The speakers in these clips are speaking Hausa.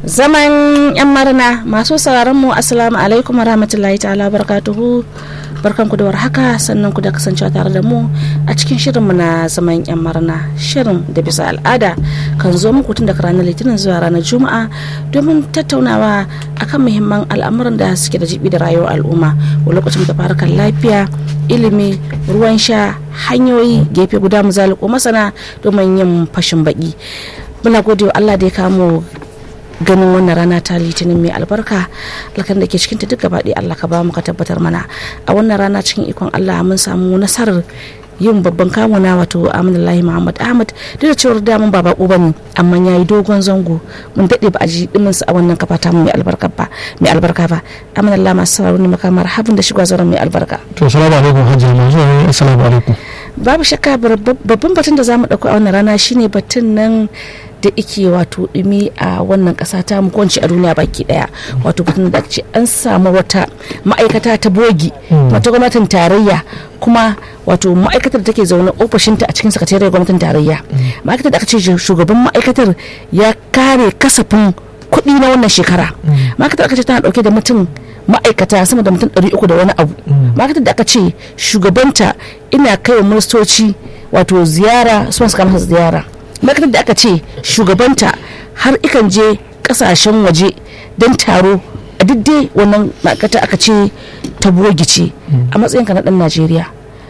zaman yan marna masu sauraron mu assalamu alaikum warahmatullahi ta'ala barakatuhu barkan ku da warhaka sannan ku da kasancewa tare da mu a cikin shirinmu na zaman yan marna shirin da bisa al'ada kan zo muku tun daga ranar litinin zuwa ranar juma'a domin tattaunawa akan muhimman al'amuran da suke da jibi da rayuwar al'umma wa lokacin da farukan lafiya ilimi ruwan sha hanyoyi gefe guda mu zaliko masana domin yin fashin baki muna gode wa Allah da ya kamo ganin wannan rana ta litinin mai albarka alkan da ke cikin ta duk gaba Allah ka ba mu ka tabbatar mana a wannan rana cikin ikon Allah mun samu nasarar yin babban kamuna wato aminullahi muhammad ahmad duk da cewar damun ba bako bane amma ya yi dogon zango mun daɗe ba a ji diminsa a wannan kafa ta mai albarka ba mai albarka ba aminullahi masu sauraro ne makamar habin da shiga zauren mai albarka to salamu alaikum hajji masu assalamu alaikum babu shakka babban batun da za mu ɗauko a wannan rana shine batun nan da ike wato dumi a wannan kasa ta mu kwanci a duniya baki daya wato batun da ce an samu wata ma'aikata ta bogi wata gwamnatin tarayya kuma wato ma'aikatar da take zaune ofishinta a cikin sakatariyar gwamnatin tarayya ma'aikatar da aka ce shugaban ma'aikatar ya kare kasafin kuɗi na wannan shekara ma'aikatar aka ce tana dauke da mutum ma'aikata sama da mutum 300 da wani abu ma'aikatar da aka ce shugabanta ina kai wa ministoci wato ziyara su masu kama ziyara ma'aikatar da aka ce shugabanta har ikan je kasashen waje don taro a dai wannan ma'aikata aka ce ta ce a matsayinka na dan najeriya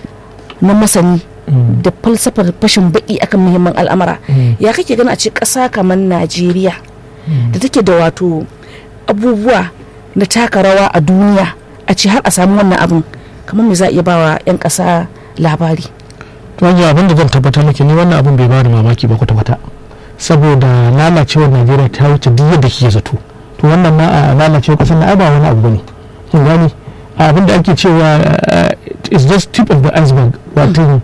na masani da falsafar fashin baki akan muhimman al'amara ya kake gani a ce ƙasa kamar najeriya da take da wato abubuwa na taka rawa a duniya a ce har a samu wannan abin kamar me za a iya bawa 'yan ƙasa labari wajen abin da zan tabbatar miki ni wannan abin bai bada mamaki ba kwata-kwata saboda lalacewar najeriya ta wuce duk yadda kike zato to wannan ma a lalacewar kasar na ba wani abu bane kin gani abin da ake cewa is just tip of the iceberg wato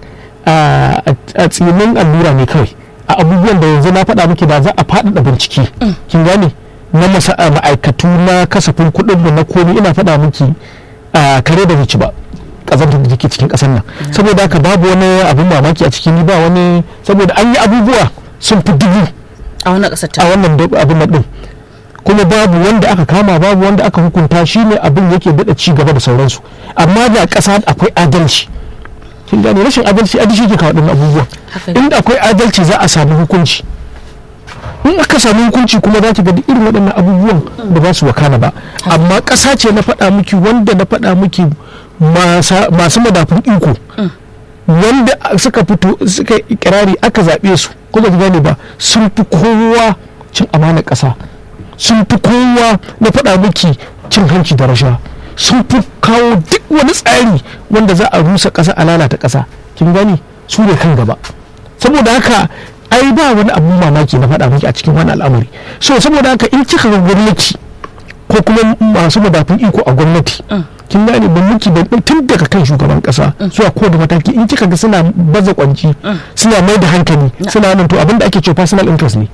a tsinin allura ne kawai a abubuwan da yanzu na faɗa miki da za a faɗaɗa bincike kin gane na ma'aikatu na kasafin kuɗin da na komi ina faɗa miki kare da ci ba kazantar da take cikin kasar nan saboda haka babu wani abin mamaki a cikin ni ba wani saboda an yi abubuwa sun fi dubu a wannan kasar a wannan abin nan din kuma babu wanda aka kama babu wanda aka hukunta shi ne abin yake daɗa ci gaba da sauransu amma da ƙasa akwai adalci kin gane rashin adalci a shi ke kawo ɗin abubuwa inda akwai adalci za a sami hukunci in aka sami hukunci kuma za ki ga irin waɗannan abubuwan da ba su wakana ba amma ƙasa ce na faɗa miki wanda na faɗa miki masu madafun iko wanda suka fito suka ikirari aka zaɓe su kuma ki gane ba sun fi kowa cin amanar ƙasa sun fi kowa na faɗa miki cin hanci da rasha sun fi kawo duk wani tsari wanda za a rusa ƙasa a lalata ƙasa kin gani su ne kan gaba saboda haka ai ba wani abu mamaki na faɗa miki a cikin wani al'amari so saboda haka in kika ga gwamnati ko kuma masu madafun iko a gwamnati kin gane ban miki da tun daga kan shugaban kasa zuwa ko da mataki in kika ga suna baza kwanci suna mai da hankali suna nan to abinda ake cewa personal interest ne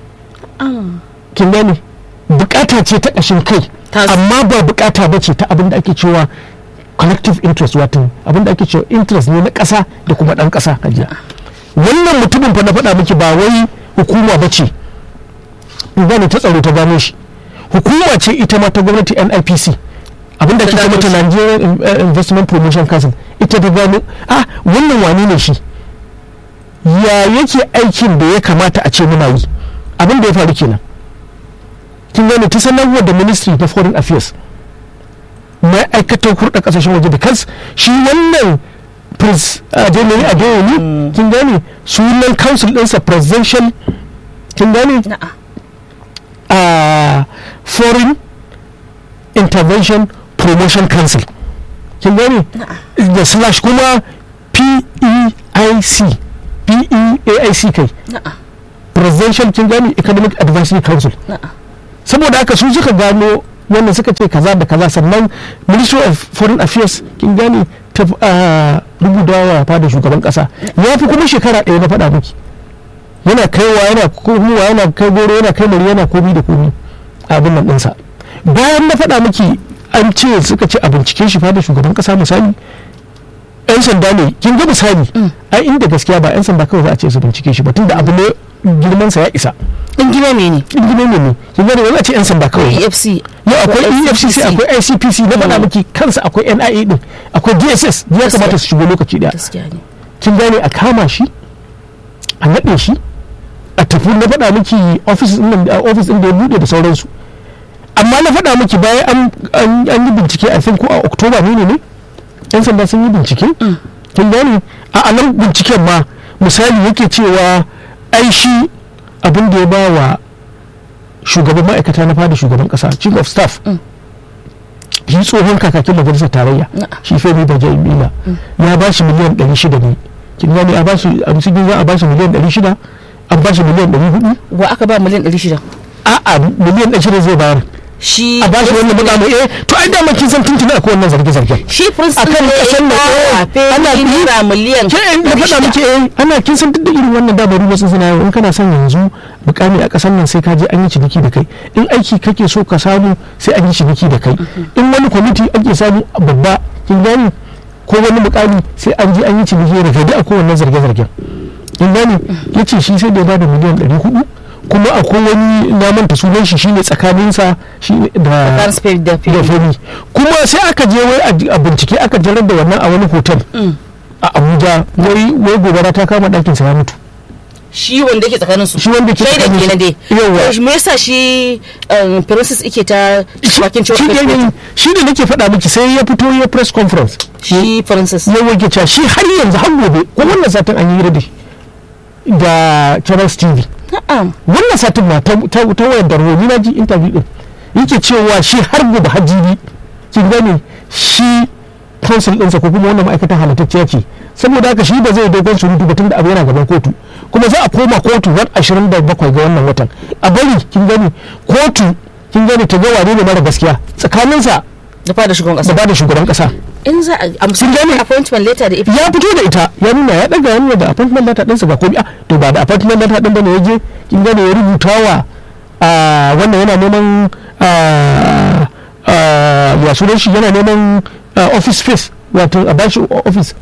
kin gane bukata ce ta ƙashin kai amma ba bukata ba ce ta abinda ake cewa collective interest wato abinda ake cewa interest ne na ƙasa da kuma ɗan ƙasa hajiya wannan mutumin fa na faɗa miki ba wai hukuma ba ce gane ta tsaro ta gano shi hukuma ce ita ma ta gwamnati nipc abinda ake mata nigerian investment promotion council ita ta gano ah wannan wani ne shi ya yake aikin da ya kamata a ce muna yi abin da ya faru kenan kin gane ta sanarwar da ministry of foreign affairs ma'aikatar hurɗa ƙasashen waje da kansu shi wannan prince adeyemi adeyemi kin gane sunan council ɗinsa presidential kin gane a foreign intervention promotion council kin gane da slash kuma peic peic kai presidential kin gane economic advisory council saboda haka su suka gano wannan suka ce kaza da kaza sannan ministry of foreign affairs kin gane ta rubuta wa fada shugaban kasa ya fi kuma shekara ɗaya na faɗa miki yana kaiwa yana komowa yana kai goro yana kai mari yana komi da komi abin nan ɗinsa bayan na faɗa miki an ce suka ce a bincike shi fada shugaban kasa misali yan sanda ne kin ga misali ai inda gaskiya ba yan sanda kawai za a ce su bincike shi ba tunda abu ne girmansa ya isa in gina ne ne in gine ne ne kin gane wani a ce yan sanda kawai efc yau akwai efcc akwai icpc na faɗa miki kansa akwai nia din akwai dss ya kamata su shigo lokaci daya gaskiya ne kin gane a kama shi a naɗe shi a tafi na faɗa miki office din nan- a office din da ya buɗe da sauransu amma na faɗa miki bayan an- an an yi bincike a think ko a oktoba ne ne yan sanda sun yi bincike kin gane a anan binciken ma misali yake cewa ai shi abin da ya ba wa shugaban ma'aikata na fada shugaban kasa chief of staff shi tsohon kakakin majalisar tarayya shi femi bajaimila ya ba shi miliyan 600 ne kin gane a ba shi a cikin za a ba shi miliyan 600 an ba shi miliyan 400 wa aka ba miliyan 600 a'a miliyan 600 zai bayar shi a ba shi wannan mukamin eh to ai dama kin san tuntuna akwai wannan zarge-zargen shi principal akan ne kasan nan, eh, ya ana ana bi- naira miliyan ke in da faɗa 600. muke eh ana kin san duk da irin wannan dabaru wasu suna yau in kana son yanzu mukami a ƙasar nan sai ka je an yi ciniki da kai in aiki kake so ka samu sai an yi ciniki da kai in wani kwamiti ake samu babba kin gani ko wani mukami sai an je an yi ciniki da kai duk akwai wannan zarge-zargen kin gani yace shi sai da ya bada miliyan 400 kuma akwai wani na manta sunan shi shine tsakaninsa shi da Kan spirit da da fili fari kuma sai aka je wai a- a bincike aka jarar da wannan a wani hotel a abuja wai wai gobara ta kama ɗakin sa ya mutu shi wanda yake tsakanin su Shi wanda yake Shaida tsakanin su. kenan dai Yawwa. To me yasa shi um, princess yake ta bakin cewa shi ne shi ne nake faɗa miki sai ya fito ya press conference shi princess ya wage cewa shi har yanzu har gobe ko wannan satin an yi hira da shi da channels tv na'am wannan satin ma ta ta ta wayar da ni na ji interview din yake cewa shi har gobe hajjibi kin gane shi council ɗinsa ko kuma wannan ma'aikatan halittacciya ce saboda haka shi ba zai dogon surutu ba tunda abu yana gaban kotu kuma za a koma kotu ran 27 ga wannan watan a bari kin gani kotu kin gani ta ga wane ne mara gaskiya tsakaninsa da fada shugaban da kasa ba da shugaban kasa in za a amsa Sun gane? appointment letter da ifa ya fito da ita ya nuna ya daga ya nuna da appointment letter ɗinsa ga komi a to ba da appointment letter ɗin bane ya je kin gane ya rubuta wa a wannan yana neman a a ya sunan shi yana neman a, office space wato a bashi office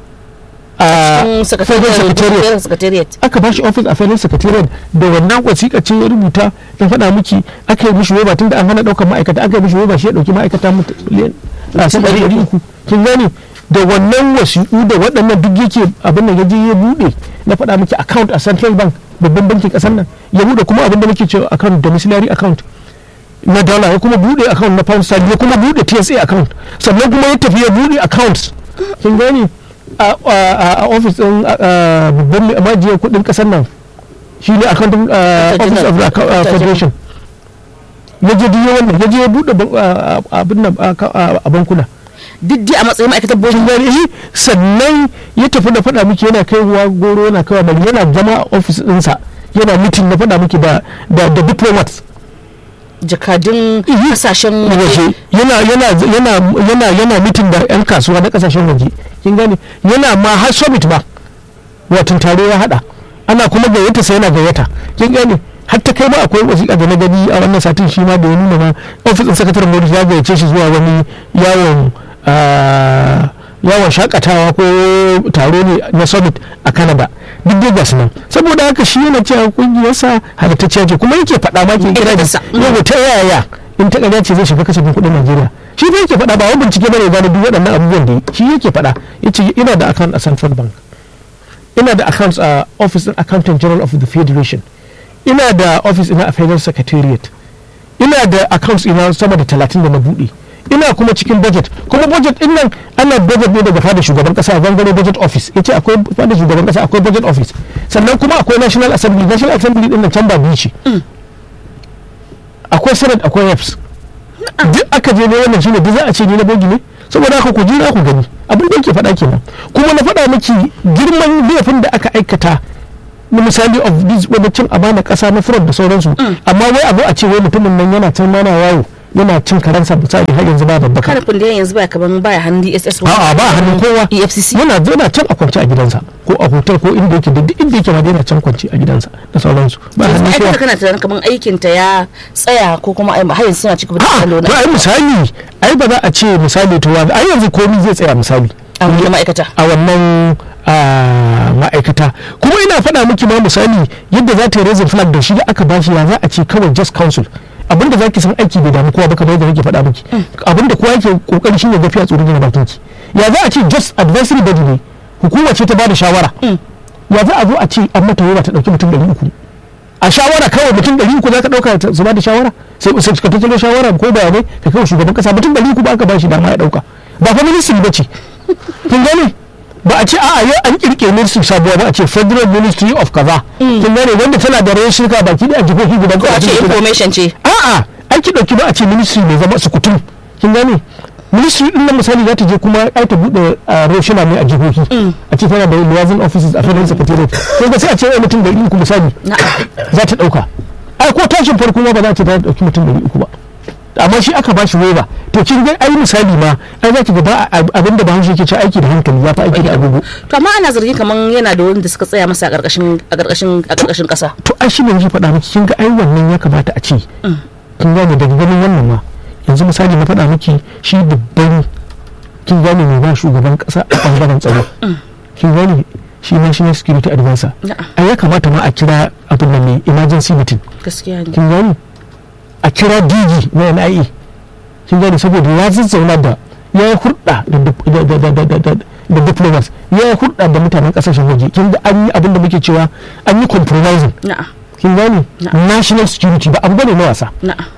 a federal secretariat secretariat secretariat aka bashi office a federal secretariat da wannan wasiƙa ce ya rubuta ya faɗa miki aka yi mishi waiba tun da an hana ɗaukar ma'aikata aka yi mishi waiba shi ya ɗauki ma'aikata mutu- miliyan a sama da ɗari uku kin gane da wannan wasiƙu da waɗannan duk yake abin da ya je ya buɗe na faɗa miki account a central bank babban bankin ƙasar nan ya buɗe kuma abin da muke cewa account domiciliary account na dollar ya kuma buɗe account na pound sterling ya kuma buɗe TSA account sannan kuma ya tafi ya buɗe accounts kin gane a a- a office din a- a babban majiyar kuɗin ƙasar nan shi ne accounting uh, office of the account- uh, federation ya je duk wannan ya je ya buɗe ban- a- a- abin nan a a- a bankuna duk dai a matsayin ma'aikatar board kin gane shi sannan ya tafi da faɗa miki yana kaiwa goro yana kaiwa bari yana zama a office ɗinsa yana mitin na faɗa miki da da da diplomats jakadun Mhm. kasashen waje waje yana yana yana yana yana mitin da yan kasuwa na kasashen waje kin gane yana ma har summit ba watan taro ya hada ana kuma gayyata sai yana gayyata kin gane har ta kai ma akwai wasiƙa da na gani a wannan satin shi ma da ya nuna ma ofisin sakataren gwamnati ya gayyace shi zuwa wani yawon ah, yawon shakatawa ko taro ne na summit a canada duk dai gasu nan saboda haka shi yana cewa kungiyarsa halittacciya ce kuma yake faɗa ma ke kira da Ita yau ta yaya in ta ƙarya ce zai shiga kasafin kuɗin najeriya shi fa yake faɗa ba wani bincike bane gane duk waɗannan abubuwan da yi shi yake faɗa yace ina da account a central bank ina da accounts a office din accountant general of the federation ina da office ina a federal secretariat ina da accounts ina sama da talatin da na buɗe ina kuma cikin budget kuma budget din nan ana budget ne daga fada shugaban kasa gangare budget office yace akwai fada shugaban kasa akwai budget office sannan kuma akwai national assembly national assembly din nan can ba biyu ce akwai senate akwai reps duk aka je ne wannan shine duk za a ce ni na bogi ne saboda haka ku jira ku gani abin da yake faɗa kenan kuma na faɗa miki girman laifin da aka aikata na misali of this wani cin amana ƙasa na fraud da sauransu amma wai abu a ce wai mutumin nan yana can mana yawo yana cin karansa misali har yanzu ba babbaka karfin da yanzu baya kaman baya hannun DSS a'a ba hannun kowa EFCC yana yana can a kwance a gidansa ko a hotel ko inda yake da duk inda yake ma dai yana can kwance a gidansa da sauransu ba yanzu hannun ai kowa kada kana tunanin kaman aikin ta ya tsaya ko kuma ai har yanzu suna cikin da a kallo to na ai misali ai ba za a ce misali to wani ai yanzu komai zai tsaya misali a wani ma'aikata a wannan a ma'aikata kuma ina faɗa miki ma misali yadda za ta yi raising flag da shi da aka bashi ya za a ce kawai just council abinda zaki san aiki bai damu kowa ba kamar yadda nake faɗa miki abinda kowa yake kokari shine gafiya tsoron gina bakin ki ya za a ce just advisory body ne hukuma ce ta bada shawara ya za a zo a ce an mata yawa ta dauki mutum ɗari uku a shawara kawai mutum ɗari uku za ka ɗauka su ba da shawara sai sai ka tattalo shawara ko bayanai ka kawo shugaban kasa mutum ɗari uku ba aka ba shi dama ya ɗauka ba fa ministry ba ce kin gane ba a ce a'a yau an kirkire ministry sabuwa ba a ce federal ministry of kaza kin gane wanda tana da rawar shirka baki da a jihohi guda ko a ce information ce a'a an ki dauki ba a ce ministry mai zama sukutum kin gane ministry din nan misali za ta je kuma ai ta bude roshina ne a jihohi a ce tana da liaison offices a federal secretariat ko ga sai a ce ai mutum da uku misali za ta dauka ai ko tashin farko ma ba za ta ta dauki mutum da uku ba amma shi aka bashi waiver to kin ga ai misali ma ai za ki ga ba abinda ba hanshi yake ce aiki da hankali ya fi aiki da agogo to amma ana zargin kaman yana da wanda suka tsaya masa a karkashin a karkashin a karkashin kasa to ai shi ne nake faɗa miki kin ga ai wannan ya kamata a ce kin gane daga ganin wannan ma yanzu misali na faɗa miki shi babban kin gane mai ba shugaban kasa a bangaren tsaro kin gane shi national security advisor ai ya kamata ma a kira abin nan ne emergency meeting gaskiya ne kin gane a kira digi na NIA kin gane saboda ya zazzauna da ya yi hurɗa da diplomats ya yi hurɗa da mutanen ƙasashen waje kin ga an yi abin da muke cewa an yi compromising na'am kin gane national security ba abu bane na wasa na'am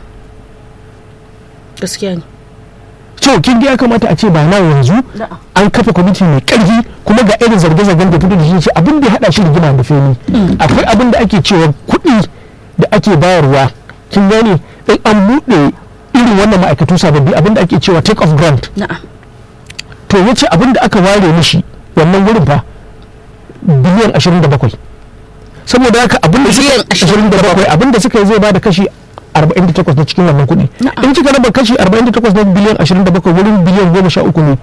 gaskiya ne to kin ga ya kamata a ce ba na yanzu na'am an kafa kwamiti mai karfi kuma ga irin zarge-zargen da fito da shi ce abin da ya hada shi rigima da feni akwai abin da ake cewa kuɗi da ake bayarwa kin gane in an buɗe irin wannan ma'aikatu sababbi abin da ake cewa take off grant na'am to yace abin da aka ware mishi wannan wurin fa biliyan 27 saboda haka abin da Biliyan suka 27 abin da suka yi zai bada kashi 48 na cikin wannan kuɗi Na'am. in kika raba kashi 48 na biliyan 27 wurin biliyan 13 ne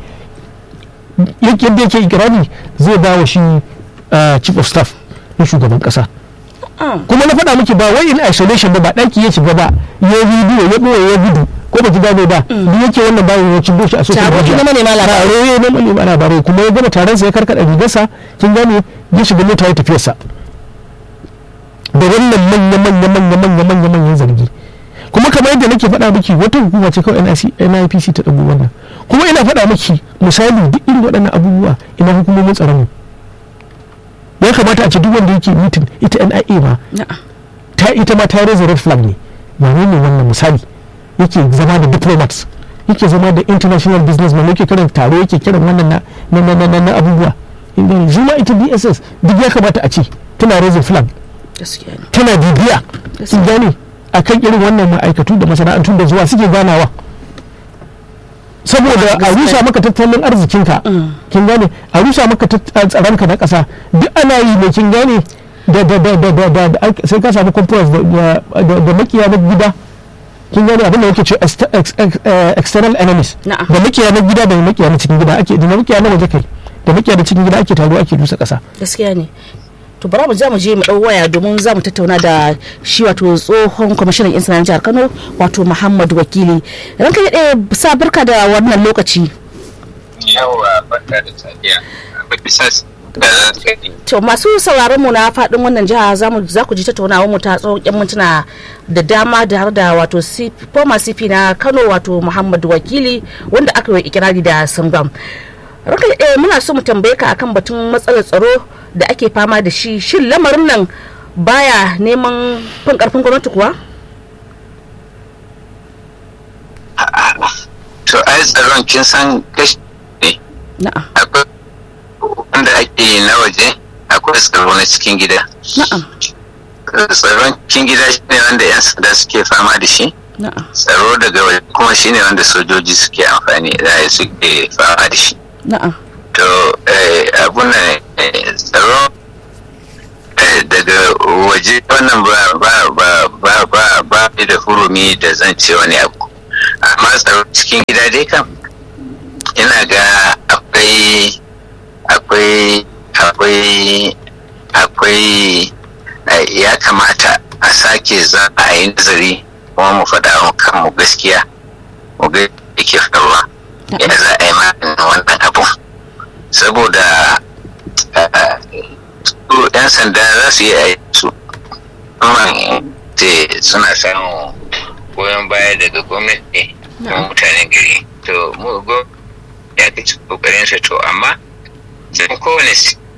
yake yadda yake ikirari zai ba wa shi uh, chief of staff na shugaban kasa kuma na faɗa miki ba wai in isolation ba ba ɗaki ya shiga ba ya bidiyo ya ɓoye ya gudu ko ba ki gane ba duk yake wannan bayan ya cibo shi a social Taro media na manema labarai. taro ya na manema labarai kuma ya gama taron sa ya karkada rigarsa kin gane ya shiga mota ya tafiyarsa da wannan manya manya manya manya manya manyan zargi kuma kamar yadda nake faɗa miki wata hukuma ce kawai NIC NIPC ta ɗago wannan kuma ina faɗa miki misali duk irin waɗannan abubuwa ina hukumomin tsaron mu ya kamata a ce duk wanda yake mitin ita NIA ma na'am ta ita ma ta yi red flag ne wane ne wannan misali yake zama da diplomats yake zama da international businessman yake kiran taro yake kiran wannan na na na na, na, na abubuwa inda zuma ita DSS duk ya kamata a ce tana raising flag gaskiya ne tana bibiya sun gane a kan irin wannan ma'aikatu da masana'antu da zuwa suke ganawa saboda a rusa maka tattalin arzikinka kin gane a rusa maka tat- tsaronka na ƙasa duk ana yi ne kin gane da da da da da da da- sai ka samu compromise da da da- da makiya na gida kin gane abin da yake ce ex- ex- ex- eh, external enemies Na'am. da makiya na gida da makiya na cikin gida ake da makiya na waje kai da makiya na cikin gida ake taro ake rusa ƙasa gaskiya ne to bara mu za mu je mu dau waya domin za mu tattauna da shi wato tsohon kwamishinan yan sanar jihar Kano wato Muhammad Wakili ranka ya ɗaya sa barka da wannan lokaci yawa barka da safiya bisa da za to masu sauraron mu na faɗin wannan jiha za mu za ku ji tattaunawar mu ta tsawon yan mintuna da dama da har da wato CP former CP na Kano wato Muhammad Wakili wanda aka yi ikirari da Sangam ranka ya ɗaya muna so mu tambaye ka akan batun matsalar tsaro da ake fama da shi shin lamarin nan baya neman fin karfin gwamnati kuwa to ai tsaron kin san kashi ne na'am akwai wanda ake yi na waje akwai tsaro na cikin gida na'am tsaron cikin gida shine wanda 'yan sanda suke fama da shi na'am tsaro daga waje kuma shine wanda sojoji suke amfani da suke fama da shi na'am to eh, abun nan eh, tsaro eh, daga waje wannan ba ba ba ba ba ba ni da hurumi da zan ce wani abu amma tsaro cikin gida dai kam ina ga akwai akwai akwai akwai eh, ya kamata a sake za a yi nazari kuma mu faɗa wa kanmu gaskiya mu ga yake faruwa ya za a yi maganin wannan abu saboda su 'yan sanda za su yi aiki su amma suna samun goyon baya daga gwamnati da mutanen gari to mu ya kaci kokarinsa to amma zan kowane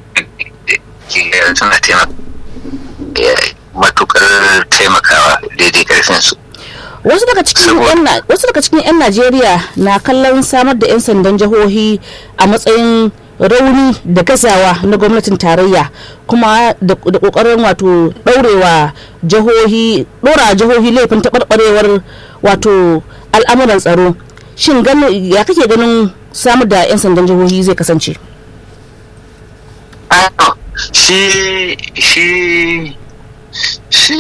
suna taimaka matukar taimakawa daidai karfin su wasu daga cikin wasu daga cikin 'yan najeriya na kallon samar da 'yan sandan jihohi a matsayin rauni da gazawa na gwamnatin tarayya kuma da kokarin wato daurewa jihohi dora jihohi laifin taɓarɓarewar wato al'amuran tsaro shin ya kake ganin samar da 'yan sandan jihohi zai kasance shi shi shi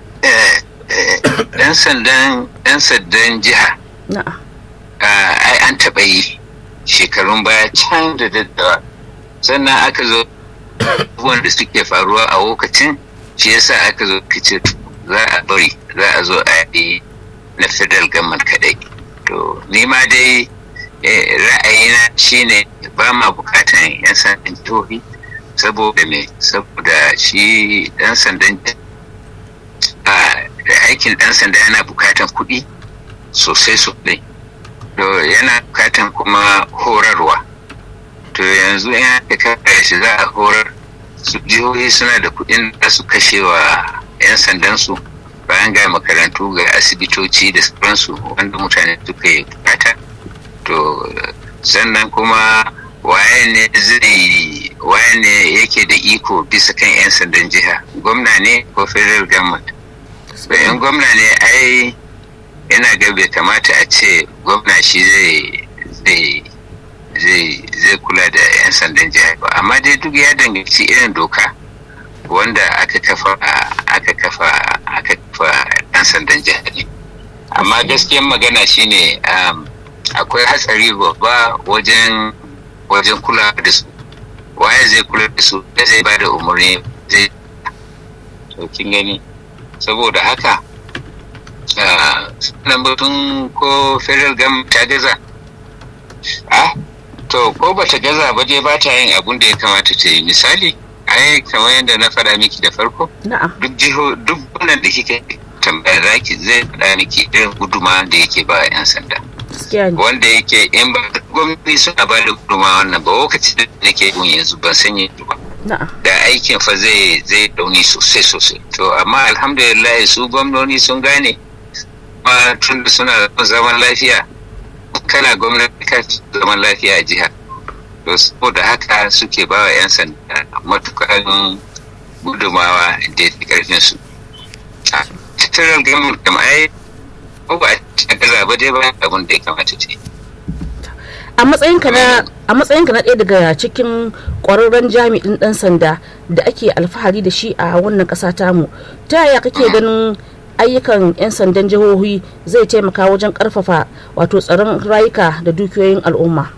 ɗan sandan ɗan sandan jiha ai an taɓa yi shekarun baya can da daddawa sannan aka zo abubuwan da suke faruwa a lokacin shi yasa aka zo kace za a bari za a zo a yi na federal government kadai to ni ma dai ra'ayina shine ba ma bukatan yan sandan jihohi saboda me saboda shi dan sandan da aikin dan sanda yana bukatan kuɗi sosai sosai to yana bukatan kuma horarwa to yanzu in aka kare shi za a horar su jihohi suna da kuɗin da su kashe wa 'yan sandansu bayan ga makarantu ga asibitoci da sauransu wanda mutane suka yi bukata to sannan kuma waye ne zai waye ne yake da iko bisa kan 'yan sandan jiha gwamna ne ko federal government bayan gwamna ne ai yana ga bai kamata a ce gwamna shi zai zai kula da 'yan sandan jiha ba amma dai duk ya danganci irin doka wanda aka kafa aka kafa aka kafa 'yan sandan jiha ne amma gaskiyan magana shine akwai hatsari babba wajen wajen kula da su waye zai kula da su zai ba da umarni zai kin gani saboda haka nan batun ko federal government ta gaza ah to ko ba ta gaza ba dai ba ta yin abun da ya kamata ta yi misali ai kamar yadda na faɗa miki da farko duk jiho duk wannan da kika tambaya zaki zai faɗa miki irin guduma da yake ba 'yan sanda wanda yake in ba gwamnati suna ba da guduma wannan ba lokaci da nake gun yanzu ban san yanzu ba da aikin fa zai zai dauni sosai sosai to amma alhamdulillah su gwamnoni sun gane kuma tun da suna zaman lafiya kana gwamnati ka zaman lafiya a jihar to saboda haka suke ba wa 'yan sanda matukan gudumawa da ya karfin su a federal government kam ai ko ba a gaza ba dai ba abin da ya kamata ce a matsayinka na a matsayinka na ɗaya daga cikin ƙwararren jami'in ɗan sanda da ake alfahari da shi a wannan ƙasa tamu ta yaya kake ganin ayyukan 'yan sandan jihohi zai taimaka wajen ƙarfafa wato tsaron rayuka da dukiyoyin al'umma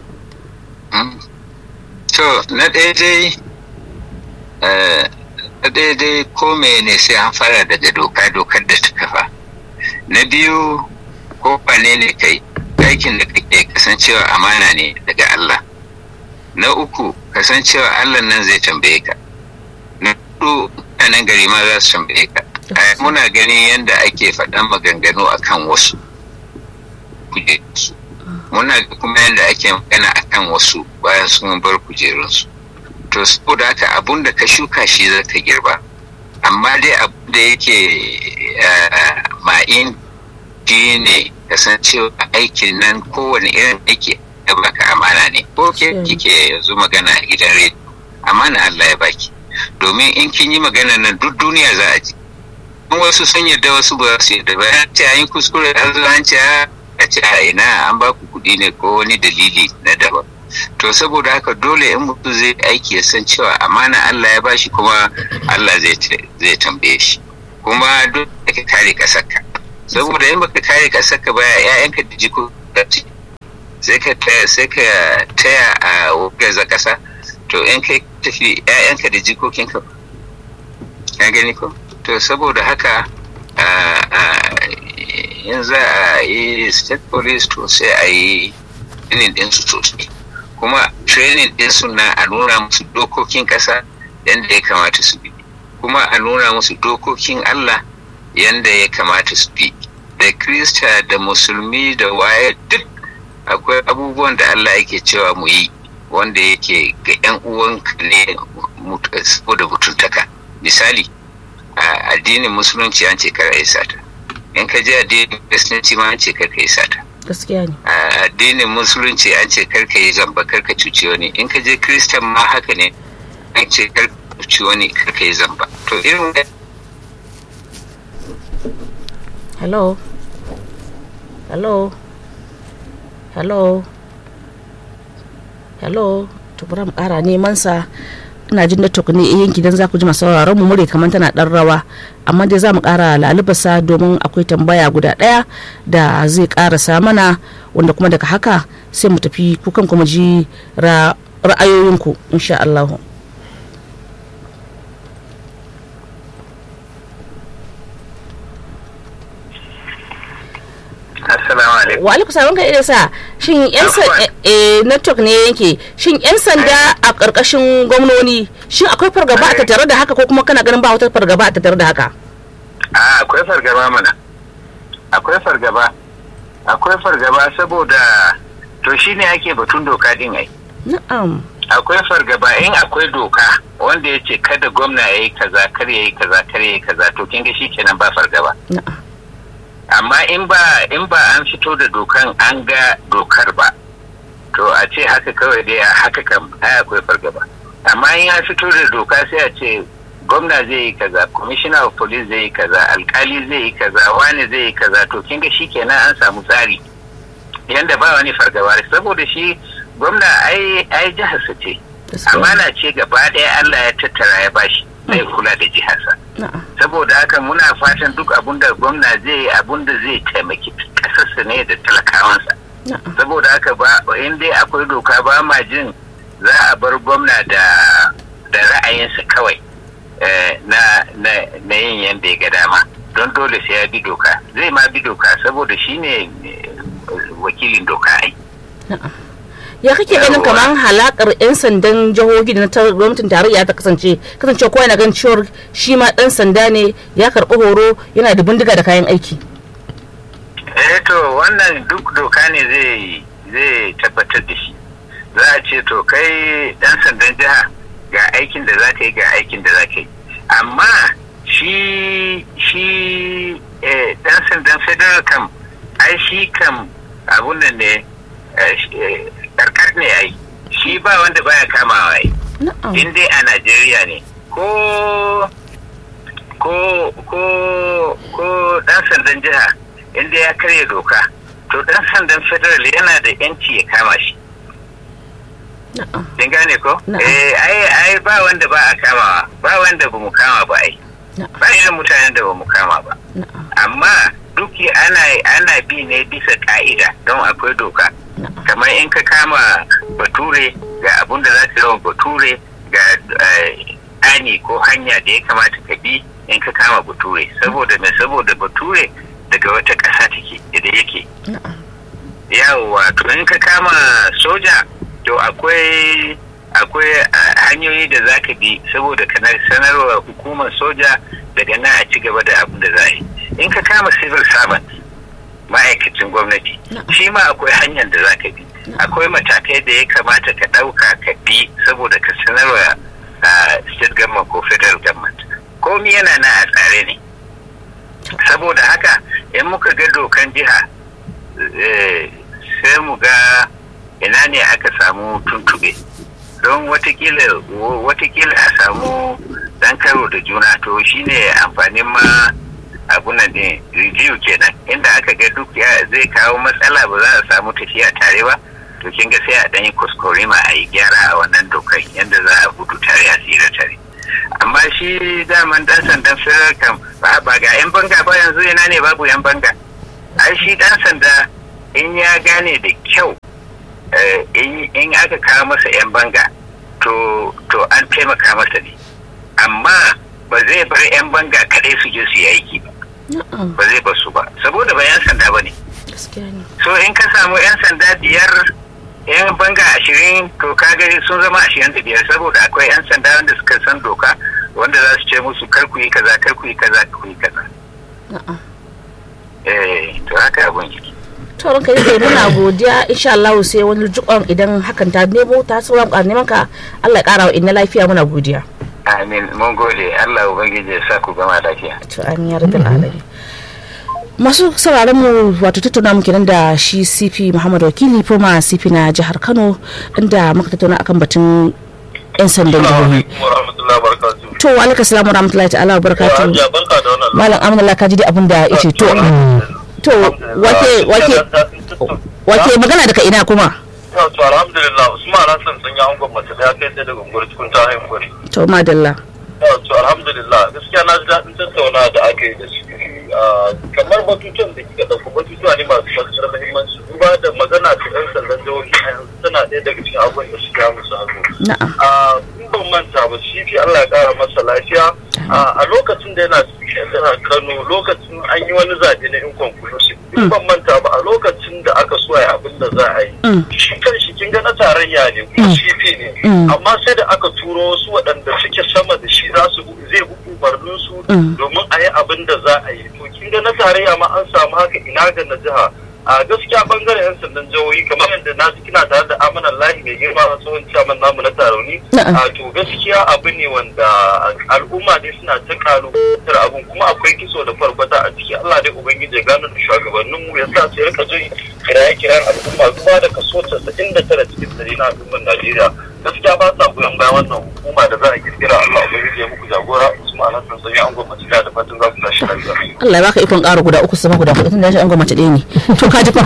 to na ɗaya dai na ɗaya dai ko ne sai an fara daga doka dokar da ta kafa na biyu ko wane ne kai aikin da kake kasancewa amana ne daga Allah na uku kasancewa Allah nan zai tambaye ka na hudu mutanen gari ma za su tambaye ka muna ganin yadda ake faɗan maganganu akan wasu kujerunsu muna kuma yadda ake magana akan wasu bayan sun bar kujerunsu to saboda haka abun da ka shuka shi za ka girba amma dai abun da yake ma'in shi ne kasancewa aikin nan kowane irin aiki ya baka amana ne ko ke kike yanzu magana a gidan rediyo amana Allah ya baki domin in kin yi magana nan duk duniya za a ji in wasu sun yarda wasu ba su yarda ba ya ce an yi kuskure har zuwa an ce a ce a ina an ba ku kuɗi ne ko wani dalili na daban to saboda haka dole in mutum zai aiki ya san cewa amana Allah ya bashi kuma Allah zai tambaye shi kuma duk da ka kare ƙasarka saboda in baka kare kasar ka baya ƴaƴanka da jiko sai ka taya sai ka taya a gaza kasa to in kai tafi ƴaƴanka da jikokinka ka gani ko to saboda haka in za a yi state police to sai a yi inin ɗinsu sosai kuma training din suna a nuna musu dokokin ƙasa yadda ya kamata su bi kuma a nuna musu dokokin Allah yadda ya kamata su bi da krista da musulmi da waye duk akwai abubuwan da Allah yake cewa mu yi wanda yake ga 'yan uwanka ne saboda mutuntaka misali a addinin musulunci an ce kar a yi sata in ka je addinin kiristanci ma an ce kar ka yi sata gaskiya ne a addinin musulunci an ce kar ka yi zamba kar ka cuci wani in ka je kiristan ma haka ne an ce kar ka cuci wani kar ka yi zamba to irin hello hello hello hello to bari mu kara neman sa ina jin network ne yanki dan za ku ji masu sauraron mu mure kamar tana dan rawa amma dai za mu kara lalubasa domin akwai tambaya guda daya da zai karasa mana wanda kuma daga haka sai mu tafi kukan kuma ji ra'ayoyinku insha Allah Assalamu alaikum. wa alaikum salam kai sa shin yan sanda eh network ne yake shin yan sanda a karkashin gwamnoni shin akwai fargaba a tattare da haka ko kuma kana ganin ba wata fargaba a tattare da haka A akwai fargaba mana. Akwai fargaba. Akwai fargaba saboda to shine ake batun doka din ai. na'am Akwai fargaba in akwai doka wanda ya ce kada gwamna ya yi kaza kar ya yi kaza kar ya yi kaza to kin ga kenan ba fargaba. na'am amma in ba in ba an fito da dokan an ga dokar ba to a ce haka kawai dai a haka kam ai akwai fargaba amma in an fito da doka sai a ce gwamna zai yi kaza commissioner of police zai yi kaza alkali zai yi kaza wani zai yi kaza to kin ga kenan an samu tsari yanda ba wani fargaba saboda shi gwamna ai ai jihar sa ce amana ce gaba ɗaya Allah ya tattara ya bashi zai kula da jiharsa na'am saboda haka muna fatan duk abun da gwamna zai yi abun da zai taimaki kasarsa ne da talakawansa na'am saboda haka ba in dai akwai doka ba ma jin za a bar gwamna da da ra'ayinsa kawai eh, na na na yin yadda ya ga dama don dole sai ya bi doka zai ma bi doka saboda shine eh, wakilin doka ai na'am ya kake ganin Yawwa. kamar halakar 'yan sandan jihohi da na tar- gwamnatin tarayya ta kasance kasance kowa yana ganin cewar shi ma dan sanda ne ya karɓi horo yana da bindiga da kayan aiki eh to wannan duk doka ne zai zai tabbatar da shi za a ce to kai dan sandan jiha ga aikin da za ka yi ga aikin da za ka yi amma shi shi eh, dan sandan federal kam ai shi kam abun nan ne eh, sh- eh, karkar ne ai shi ba wanda baya kamawa ai na'am in dai a Najeriya ne ko ko ko ko dan sandan jiha inda ya karya doka to dan sandan federal yana da yanci ya kama shi na'am kin gane ko Na'am. eh ai ai ba wanda ba a kamawa ba wanda ba mu kama ba ai na'am ba irin mutanen da ba mu kama ba na'am amma duk ana ana bi ne bisa ka'ida don akwai doka na'am kamar in ka kama bature ga abun da za ka yawan bature ga eh, ani ko hanya da ya kamata ka bi in ka kama bature saboda me saboda bature daga wata ƙasa take da yake na'am yawwa to in ka kama soja to akwai akwai ah, hanyoyi da za ka bi saboda ka na- sanarwa hukumar soja daga nan a ci gaba da abin da za a yi in ka kama civil servant ma'aikacin gwamnati shi ma akwai hanyar da za ka bi akwai matakai da ya kamata ka ɗauka ka bi saboda ka sanarwa ah, state government ko federal government komi yana nan a tsare ne saboda haka in muka ga dokan jiha eh, sai mu ga ina ne aka samu tuntube don watakila watakila a samu dan karo da juna to shine amfanin ma abunan ne review kenan inda aka ga duk ya zai kawo matsala ba za a samu tafiya tare ba to kin ga sai a dan yi kuskurima a yi gyara a wannan dokai yadda za a gudu tare a tsira tare amma shi daman dan sandan firar kam ba ba ga yan banga ba yanzu ina ne babu yan banga ai shi dan sanda in ya gane da kyau eh, in in aka kawo masa yan banga to to an taimaka masa ne amma ba zai bar yan banga kadai su je su yi aiki ba na'am ba zai bar su ba saboda ba yan sanda ba ne gaskiya ne so in ka samu yan sanda biyar yan banga ashirin to kaga sun zama ashirin da biyar saboda akwai yan sanda wanda suka san doka wanda za su ce musu kar ku yi kaza kar ku yi kaza ku yi kaza eh to haka abun yake to ranka yi muna godiya insha Allah sai wani jikon idan hakan ta nemo ta sauran ka neman ka Allah ya kara wa inna lafiya muna godiya amin mun gode Allah ubangiji ya sa ku gama lafiya to amin ya rabbil alamin masu sauraron mu wato tattauna mu kenan da shi CP Muhammad Wakili Foma CP na jihar Kano inda muka tattauna akan batun yan sandan jihohi to wa alaikum salam wa rahmatullahi ta'ala wa barakatuh malam amina ka ji dai abin da yace to to wake wake wake magana daga ina kuma to alhamdulillah usman hassan sun yi angon mace daya kai sai daga ungwar cikin ta haihuwar to madalla to alhamdulillah gaskiya na ji daɗin tattauna da aka yi da shi kamar batutuwan da kika ɗauko batutuwa ne masu matuƙar muhimmanci duba da magana ta ɗan sandan jihohi a yanzu tana ɗaya daga cikin abubuwan da suka musu hannu na'am in ban manta ba shi fi Allah ya ƙara masa lafiya a lokacin da yana cikin jihar Kano lokacin an yi wani zaɓe na inconclusive in ban manta ba a lokacin da aka so ya abin da za a yi shi kan shi kin ga na tarayya ne kuma shi ne amma sai da aka turo wasu waɗanda suke sama da shi za su zai umarnin su domin a yi abin da za a yi to kin ga na tarayya ma an samu haka ina ga na jiha a gaskiya bangaren yan sandan jihohi kamar yadda na ji kina tare da amanan lahi mai girma a tsohon caman namu na tarauni a to gaskiya abu ne wanda al'umma dai suna ta kalubatar abun kuma akwai kiso da farkwata a ciki Allah dai ubangiji ya gano da shugabannin mu ya sa su rika jin kiraye kiran al'umma zuwa da kaso 99 cikin dari na al'ummar Najeriya gaskiya ba sa goyon bayan wannan hukuma da za a kirkira Allah ubangiji ya muku jagora Usman Hassan sun yi angon mace da fatan za ku tashi lafiya Allah ya baka ikon ƙara guda uku sama guda hudu tun da shi an mace ɗaya ne to ka ji fa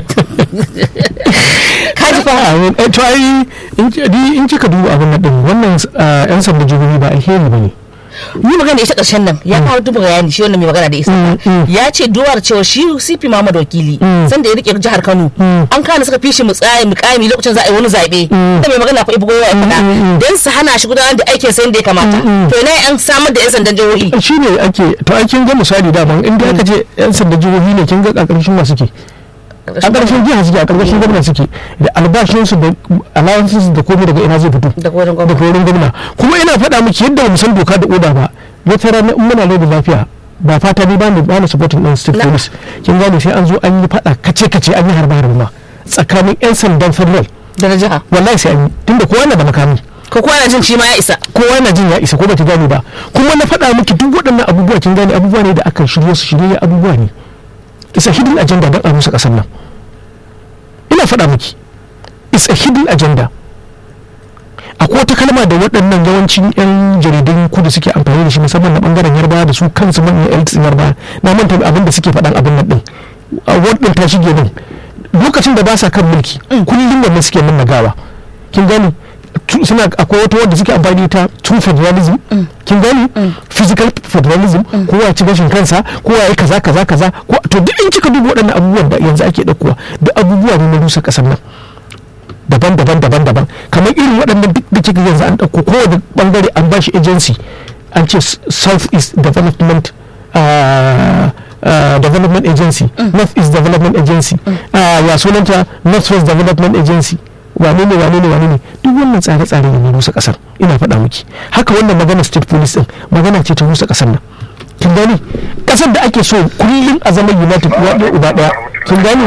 ka ji fa to ai in kika duba abin nan din wannan yan sanda jihohi ba alheri bane yi magana da ita ƙarshen nan ya kawo duba bayani shi wannan mai magana da isa ya ce duwar cewa shi CP Muhammad Wakili sanda ya rike jihar Kano an kana suka fishi mu tsaye mu kami lokacin za a yi wani zabe da mai magana fa ibu goyo ya faɗa dan su hana shi gudanar da aikin sa da ya kamata to ina an samar da yan sandan jihohi shine ake to ai kin ga misali da ban inda aka ce yan sandan jihohi ne kin ga ƙarƙashin ma suke a ƙarshen jiha suke a ƙarƙashin gwamna suke da albashinsu da allowances da komai daga ina zai fito daga wurin daga wurin gwamna kuma ina faɗa miki yadda mu san doka da oda ba wata rana in muna da lafiya ba fata ni ba ni ba ni supporting din state police kin gane sai an zo an yi faɗa kace kace an yi harba harba tsakanin yan sandan federal da na jiha wallahi sai an yi tunda kowa na da makami ko kowa na jin shi ma ya isa kowa na jin ya isa ko ba ta gane ba kuma na faɗa miki duk waɗannan abubuwa kin gane abubuwa ne da aka shirye su shirye abubuwa ne it's a hidden agenda don a rusa ƙasar nan ina faɗa miki it's a hidden agenda akwai wata kalma da waɗannan yawancin 'yan jaridun kudu suke amfani da shi musamman na ɓangaren yarba da su kansu manyan elites yarba na manta abin da suke faɗan abin nan ɗin a wadin ta shige din lokacin da ba sa kan mulki kullum wannan suke min nagawa kin gani suna akwai wata wadda suke amfani ta true federalism kin gani physical federalism kowa ya ci gashin kansa kowa ya kaza kaza kaza to duk in kika duba waɗannan abubuwan da yanzu ake ɗaukowa da abubuwa ne na rusa ƙasar nan daban daban daban daban kamar irin waɗannan duk da kika yanzu an ɗauko kowane bangare an bashi agency an ce south east development development agency north east development agency ya sunanta north west development agency wane ne wane ne wane ne duk wannan tsare-tsare ne na rusa kasar ina faɗa miki haka wannan magana state police din magana ce ta rusa kasar nan kin gani kasar da ake so kullum a zaman united uwa ɗaya uba ɗaya kin gani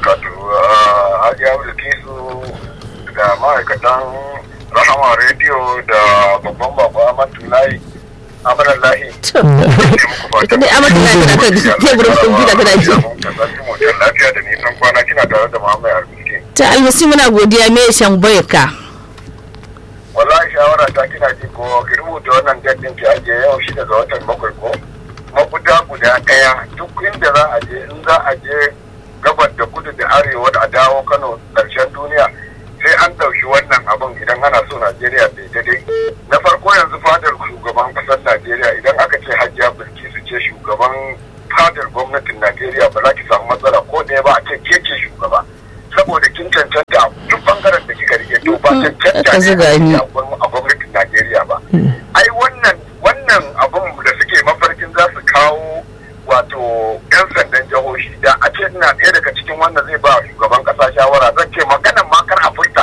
da ma'aikatan rahama rediyo da babban bako Ahmad Tulai Amaran Lahi. Ita dai Ahmad Tulai tana kan teburin kwamfuta tana ji. Lafiya da nisan kwana kina tare da Muhammad Arbiski. Ta almasi muna godiya me shan ka. Wallahi shawara ta kina ji ko ki rubuta wannan daddin ki ajiye yau shi daga watan bakwai ko. Mafuta guda ɗaya duk inda za a je in za a je gabar da kudu da arewa da a dawo Kano ƙarshen duniya sai an ɗauki wannan abin idan ana so Najeriya bai daidai. Na farko yanzu fadar shugaban ƙasar Najeriya idan aka ce Hajiya Bilkisu ce shugaban fadar gwamnatin Najeriya ba za ki samu matsala ko ɗaya ba a ce ke ce shugaba. Saboda kin cancanta duk bangaren da kika rike to ba cancanta ne a gwamnatin Najeriya ba. Ai wannan wannan abin da suke mafarkin za su kawo wato 'yan sandan jihohi da a ce ina ɗaya daga cikin wanda zai ba shugaban ƙasa shawara zan ce maganan ma kar a furta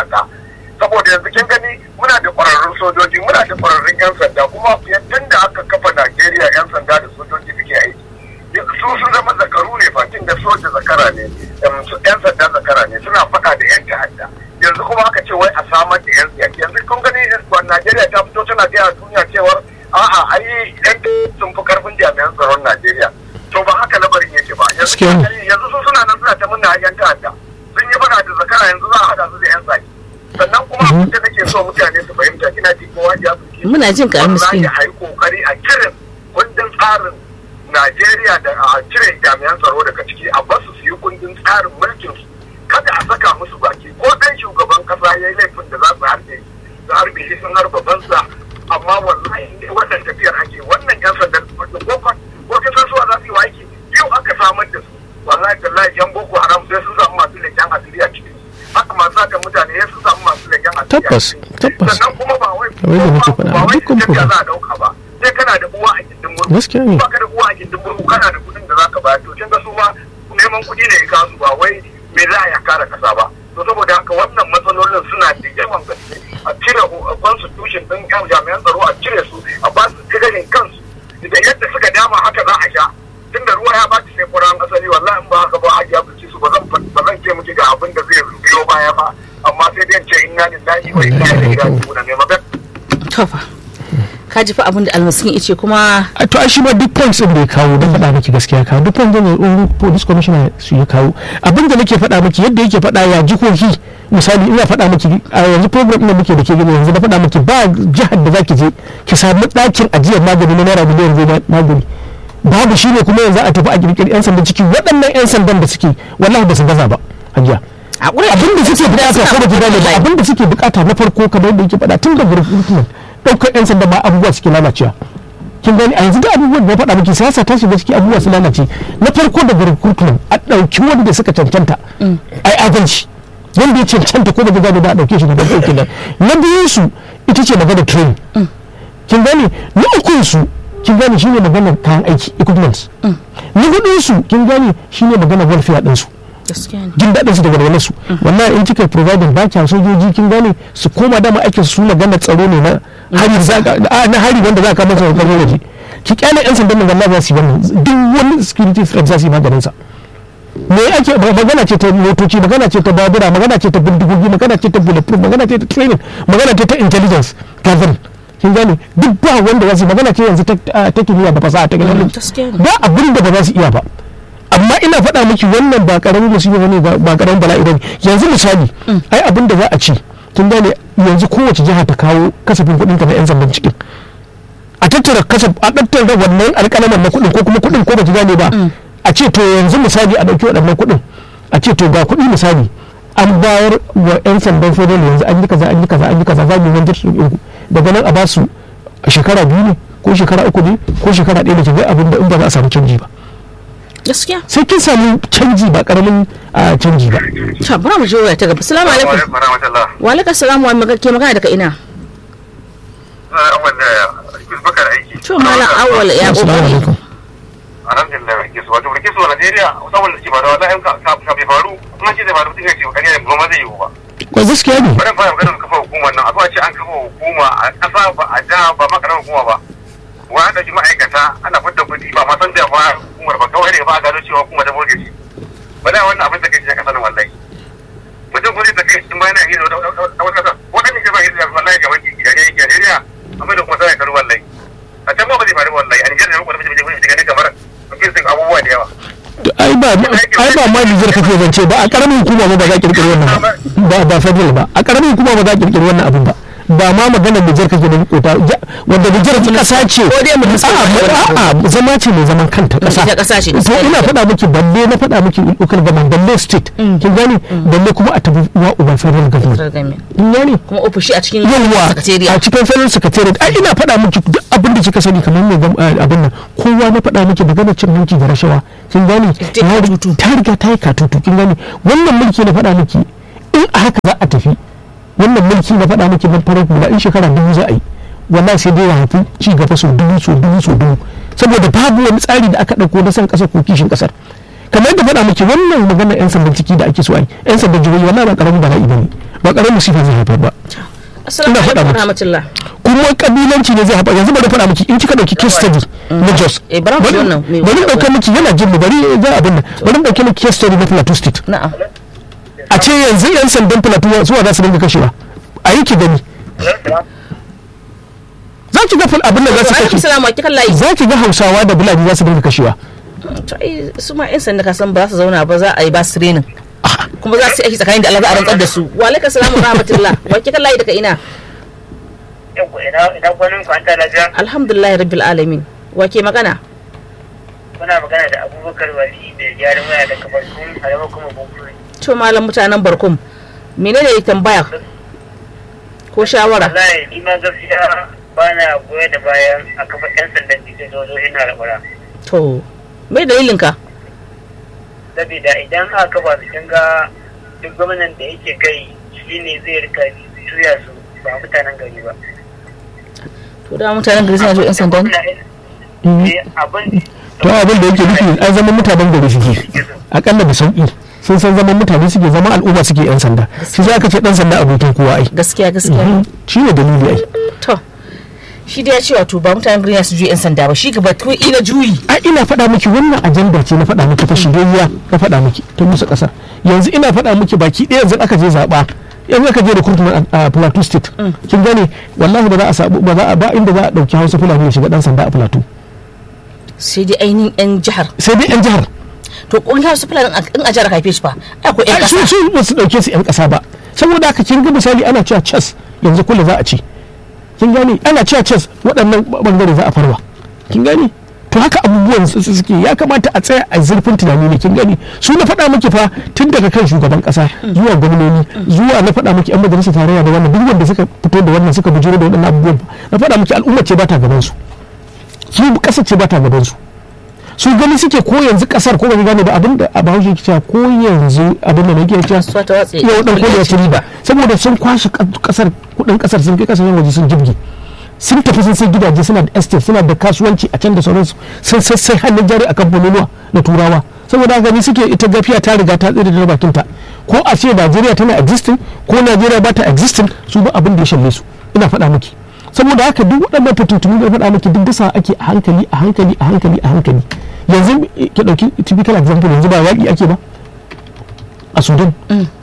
lokacin da soja zakara ne yan sanda zakara ne suna faɗa da yan ta'adda yanzu kuma aka ce wai a samar da yan siyaki yanzu kun gani Najeriya ta fito tana gaya duniya cewar a'a ai yan sun fi karfin jami'an tsaron Najeriya to ba haka labarin yake ba yanzu yanzu su suna nan suna ta munna yan ta'adda sun yi faɗa da zakara yanzu za a haɗa su da yan saki sannan kuma abin da nake so mutane su fahimta kina ji kowa ya fi muna jin ka miskin a yi kokari a kirin kundin tsarin Najeriya da a cire jami'an tsaro daga ciki a basu su yi kundin tsarin mulkin su kada a saka musu baki ko dan shugaban kasa ya yi laifin da za su harbe su harbe shi sun harba banza amma wallahi ne wannan tafiyar ake wannan yan sandan ko ko kin san suwa za su yi aiki yau aka samar da su wallahi tallahi yan boko haram sai sun samu masu leken asiri a cikin haka masu haka mutane sai sun samu masu leken asiri tabbas tabbas sannan kuma ba wai kamar yadda nake faɗa ba wai dukkan tafiya program za a dauka ba sai kana da uwa a gindin murhu gaskiya ne ba ka da uwa a gindin murhu kana da kudin da zaka bayar to kin ga su ma neman kudi ne ya kasu ba wai me za a ya kare kasa ba to saboda haka wannan matsalolin suna da yawan gaske a cire constitution din yan jami'an tsaro a cire su a ba su tigarin kansu da yadda suka dama haka za a sha tunda ruwa ya baci sai kuran asali wallahi in ba haka ba a ya bici su ba zan ba zan ce miki ga abin da zai biyo baya ba amma sai dai in ce inna lillahi wa inna ilaihi raji'un ne magana tofa ka ji fa abin da almaskin ice kuma a to ai shi ma duk points din da ya kawo don faɗa miki gaskiya kawo duk points din da un police commissioner su ya kawo abin da nake faɗa miki yadda yake faɗa ya jihohi misali ina faɗa miki a yanzu program ɗin da muke da ke gani yanzu na faɗa miki ba jihar da zaki je ki samu ɗakin ajiyar magani na naira miliyan zai magani babu shi ne kuma yanzu a tafi a kirkiri yan sandan ciki waɗannan yan sandan da suke wallahi ba su gaza ba hajiya a ƙure abin da suke bukata ko da ki gane ba abin da suke bukata na farko kamar yadda yake faɗa tun da recruitment ɗaukar yan sanda ba abubuwa suke lalacewa kin gani a yanzu da abubuwan da na faɗa miki siyasa ta shiga ciki abubuwa su lalace na farko daga recruitment a ɗauki wanda suka cancanta ai adalci wanda ya cancanta ko da gaba da a ɗauke shi daga ɗauke nan na biyun su ita ce magana training kin gani na ukun su kin gani shine maganar kayan aiki equipment na hudun su kin gani shine maganar welfare ɗin su gaskiya ne jin daɗin su da walwalar su wallahi in kika providing ba kya sojoji kin gane su koma dama aikin su magana tsaro ne na hari za ka- a, na hari wanda za ka masa wa ƙarfi waje ki kyale yan sandan nan wallahi za su yi wannan duk wani security threat za su yi maganin sa me ake ma- magana ce ta motoci magana ce ta babura magana ce ta bindigogi magana ce ta bulletproof magana ce ta training magana ce ta intelligence gathering kin gane duk ba wanda za su yi magana ce yanzu ta ta kimiyya da fasaha ta ganin gaskiya ne ba abin da ba za su iya ba amma ina faɗa miki wannan ba karamin musiba bane ba ba karamin bala'i bane yanzu misali ai abin da za a ci kin gane yanzu kowace jiha ta kawo kasafin kuɗin ta na yan zamban cikin a tattara kasaf a tattara wannan alƙalaman na kuɗin ko kuma kuɗin ko ba ki gane ba a ce to yanzu misali a ɗauki waɗannan kuɗin a ce to ga kuɗi misali an bayar wa 'yan sandan federal yanzu an yi kaza an yi kaza an yi kaza za mu yi wanjar su ɗinku daga nan a ba su a shekara biyu ne ko shekara uku ne ko shekara ɗaya da ke ga abin da in ba za a samu canji ba gaskiya sai kin samu canji ba karamin a canji ba to bari mu je waya ta gaba assalamu alaikum warahmatullah wa alaikum salam wa ke magana daga ina wanda bakar aiki to malam awwal ya assalamu kokari alaikum alhamdulillah rike su wato rike su a Najeriya saboda ke faruwa da yanka ka bai faru kuma ce da faru mutum ya ce kariya ne ba zai yiwu ba ko gaskiya ne bari fara maganar kafa hukumar nan a zuwa ce an kafa hukuma a ƙasa ba a da ba ma karamar hukuma ba wa da shi ma'aikata ana fitar kuɗi ba ma san da ba hukumar ba kawai ne ba a gano cewa hukumar ta burge shi ba da wannan abin da ke cikin ƙasar nan wallahi mutum kuma zai tafi cikin bayan a hira da wata ƙasa waɗanda ke ba hira wallahi ga wani Najeriya amma da kuma sai karu wallahi a can ma ba zai faru wallahi a Nijar ne kuma da mutum ya gani kamar mutum abubuwa da yawa ai ba ai ba ma Nijar kake zance ba a karamin hukuma ba ba za a kirkiri wannan ba ba ba federal ba a karamin hukuma ba za a kirkiri wannan abin ba ba ma magana Nijar kake da kota wanda Nijar kasa ce Ko dai mu a'a a'a zama ce mai zaman kanta kasa ita ƙasa ce, to gaskiya ina ne. faɗa miki balle na faɗa miki local government balle state kin gane balle kuma a tafi wa uban federal government kin gane kuma ofishi a cikin yawwa sakatariya a cikin federal secretariat ai ina faɗa miki duk abin da kika sani kamar mai gam- eh, abin nan kowa na faɗa miki magana cin hanci da rashawa kin gane Ta yi Ya- katutu. ta riga ta yi katutu kin gane wannan mulki na faɗa miki in a haka za a tafi wannan mulki na faɗa miki na farar hula in shekara dubu za a yi wallahi sai dai ya haifi ci gaba sau dubu sau dubu sau dubu saboda babu wani tsari da aka ɗauko na san ƙasar ko kishin ƙasar kamar yadda faɗa miki wannan maganar 'yan sandan ciki da ake so a yi 'yan sandan jihohi wallahi ba ƙaramin bala'i ba ne ba ƙaramin musifa zai haifar ba assalamu ina faɗa alaikum miki. rahmatullah kuma kuma kabilanci ne zai haɓa yanzu bari faɗa miki in kika ɗauki case study na Jos Eh, bara mu ji wannan, me- bari ɗauka miki yana jin mu bari za abin nan bari ɗauke miki case study na Plateau State na'am a ce yanzu yan sandan Plateau zuwa za su dinga kashewa a yi ki gani za ki ga fil abin da za su alaikum kashe salam wa kikan layi za ki ga Hausawa da Fulani za su dinga kashewa to ai su ma yan sanda ka san ba za su zauna ba za a yi ba su training kuma za su yi aiki tsakanin da Allah za a rantsar da su wa alaikum salam wa rahmatullah wa kikan layi daga ina ina kwanin kwanta lafiya alhamdulillah rabbil alamin wa ke magana kuna magana da abubakar wali da gyaran waya da kamar kun harama kuma bunkuri to malam mutanen barkum menene tambaya ko shawara wallahi ni ma gaskiya ba na goya da bayan a kafa yan sandan cikin sojojin na rabara to me dalilin ka saboda idan aka ba su kin ga duk gwamnan da yake kai shine zai rika juya su ba mutanen gari ba to da mutanen gari suna so yan sanda ne Eh, abin to abin da yake nufi an zama mutanen gari suke akalla da sauki sun san zaman mutane suke zama al'umma suke yan sanda shi za ka ce dan sanda abokin kowa ai gaskiya gaskiya shi ne dalili ai to shi da ya ce wato ba mutanen gari na su juyi yan sanda ba shi gaba to ina juyi a ina faɗa miki wannan ajandar ce na faɗa miki ta shigayya na faɗa miki ta musu ƙasa yanzu ina faɗa miki baki ɗaya yanzu aka je zaɓa yanzu aka je da kurtuma a plateau state kin gane wallahi ba za a sabu ba za a ba inda za a ɗauki hausa fulani ya shiga ɗan sanda a plateau sai dai ainihin yan jihar sai dai yan jihar to kungiyar su fulani in a jihar haife shi fa akwai yan ai su kasa su ba su ɗauke su yan ƙasa ba saboda haka kin ga misali ana cewa chess yanzu kula za a ce kin gane ana cewa chess waɗannan bangare za a farwa kin gane to haka abubuwan su su suke ya kamata a tsaya a zurfin tunani ne kin gani su na faɗa miki fa tun daga kan shugaban ƙasa zuwa gwamnoni zuwa na faɗa miki yan majalisar tarayya da wannan duk wanda suka fito da wannan suka bujuro da waɗannan abubuwan na faɗa miki al'umma ce ba ta gaban su su ƙasa ce ba ta gaban su su gani suke ko yanzu ƙasar ko ba gane ba abin da a bahaushe ke cewa ko yanzu abin da nake cewa su ta watse yau dan kodi ya ci riba saboda sun kwashe kasar kudin kasar sun kai kasashen waje sun jirgi sun tafi sun sai gidaje suna da estate suna da kasuwanci a can da sauransu sun sassai hannun jari a kamfanonuwa na turawa saboda gani suke ita gafiya ta riga ta tsere da bakinta ko a ce najeriya tana existing ko najeriya ba ta existing su ba abin da ya shalle su ina faɗa miki saboda haka duk waɗannan fitintunu da faɗa miki duk dasa ake a hankali a hankali a hankali a hankali yanzu ki ɗauki typical example yanzu ba yaƙi ake ba a sudan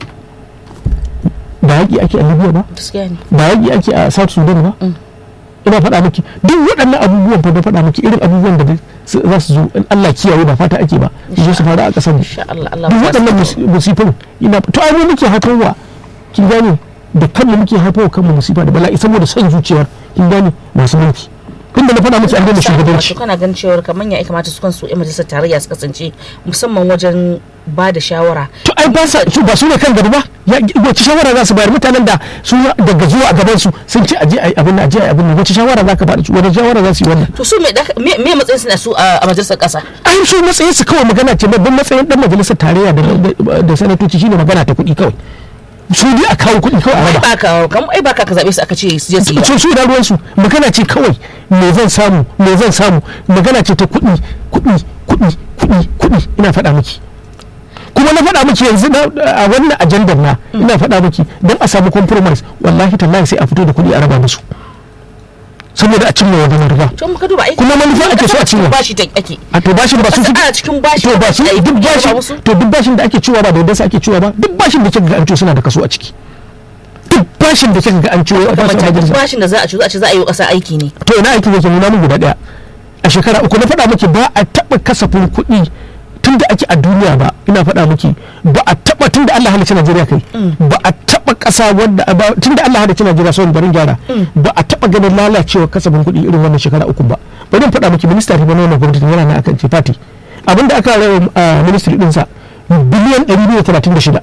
ba yaƙi ake a libya ba gaskiya ne ba yaƙi ake a south sudan ba ina faɗa miki duk waɗannan abubuwan fa da faɗa miki irin abubuwan da su- za su zo in Allah kiyaye ba fata ake ba su zo su faru a ƙasar mu insha Allah Allah duk ba waɗannan su mus- musifin ina to ai mu muke haifarwa kin gane da kanmu muke haifarwa kanmu musifa da bala'i saboda son zuciyar kin gane masu mulki inda na faɗa miki an daina shugabanci wato kana ganin cewar kamar ya kamata su kansu yan majalisar tarayya su kasance musamman wajen ba da shawara to ai ba sa su ba su ne kan gari ba ya wace shawara za su bayar mutanen da su daga zuwa a gaban su sun ce aje ai abin nan aje ai abin nan wace shawara za ka ba su wace shawara za su yi wannan to su me da- me me matsayin suna su a a majalisar kasa ai su matsayin su kawai magana ce babban matsayin dan majalisar tarayya da da- da sanatoci shine magana ta kuɗi kawai su ne a kawo kuɗi kawai a raba ba ka kamar ai ba ka ka zabe su aka ce su je su yi ba su su da ruwansu magana ce kawai me zan samu me zan samu magana ce ta kuɗi kuɗi kuɗi kuɗi kuɗi ina faɗa miki kuma na faɗa miki yanzu na- a wannan ajandar na ina faɗa miki don a samu compromise wallahi tallahi sai a fito da kuɗi a raba musu saboda a cimma wani manufa to muka duba ai Kuma manufa ake so a ciwo. bashi ta ake a to bashin ba su Kasa suke ana cikin bashi to ba su ai, duk ya raba bashin musu. to duk bashin da ake ciwa ba da yadda ake ciwa ba duk bashin da kika ga an ciwo suna da kaso a ciki duk bashin da kika ga an ciwo a da bashin mace majalisa bashin da za a ci za a ci za a yi wa kasa aiki ne to ina aikin yake nuna min guda daya a shekara uku na faɗa miki ba a taɓa kasafin kuɗi tun da ake a duniya ba ina faɗa miki ba a taɓa tun da Allah halicci Najeriya kai ba a taɓa ƙasa wanda ba tun da Allah halicci Najeriya sau barin gyara ba a taɓa ganin lalacewa kasafin kuɗi irin wannan shekara uku ba bari in faɗa miki minista ta bana wannan gwamnati yana na akan ce fati abinda aka rawa a ministry ɗinsa biliyan 236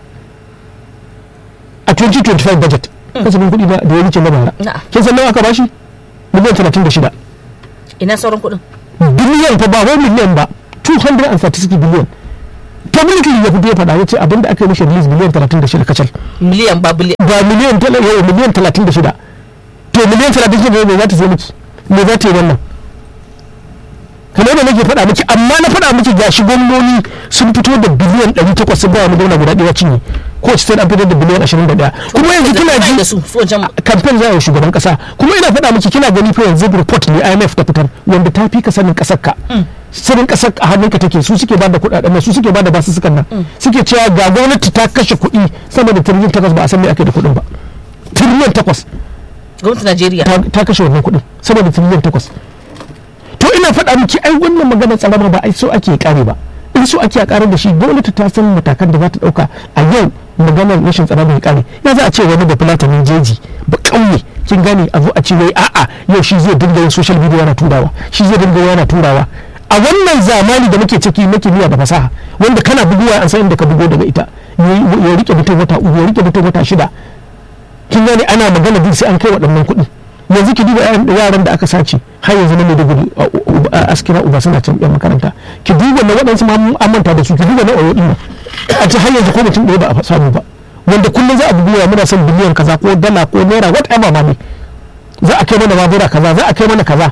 a 2025 budget kasafin kuɗi na- da ya wuce na bara Na'am. kin san nawa aka bashi miliyan 36 ina sauran kuɗin biliyan fa ba wai miliyan ba 236 biliyan publicly ya fito ya faɗa ya ce abinda aka yi mishi release biliyan 36 kacal miliyan ba biliyan ba miliyan tala yau miliyan 36 to miliyan 36 ne za ta sai miki me za ta yi wannan kamar da nake faɗa miki amma na faɗa miki gashi gwamnoni sun fito da biliyan 800 sun ba wa mu dauna guda ɗaya cinye ko state an fitar da biliyan 21 kuma yanzu kina ji da su su wancan kamfen za a yi shugaban kasa kuma ina faɗa miki kina gani fa yanzu report ne IMF ta fitar wanda ta fi ka sanin kasar ka sanin kasar a hannunka take su suke bada kuɗaɗen nan su suke bada basu sukan nan suke cewa ga gwamnati ta kashe kuɗi sama da tiriliyan takwas ba a san me ake da kuɗin ba tiriliyan takwas gwamnatin Najeriya ta ta kashe wannan kuɗin sama da tiriliyan takwas to ina faɗa miki ai wannan magana tsarama ba ai so ake kare ba in so ake kare da shi gwamnati ta san matakan da za ta ɗauka a yau maganar rashin tsaro bai kare ya za a ce wani da fulatanin jeji ba ƙauye kin gane a zo a ce wai a'a yau shi zai dinga yin social media yana turawa shi zai dinga yana turawa a wannan zamani da muke ciki na kimiyya da fasaha wanda kana buguwa an san inda ka bugo daga ita ya rike mutum wata uku ya rike mutum wata shida kin gane ana magana duk sai an kai waɗannan kuɗi yanzu ki duba yaran da aka sace har yanzu na Maiduguri a askira uba suna can yan makaranta ki duba na waɗansu ma an manta da su ki duba na oyo ɗin a ce har yanzu ko mutum ɗaya ba a samu ba wanda kullum za a buguwa muna son biliyan kaza ko dala ko naira whatever ma ne za a kai mana babura kaza za a kai mana kaza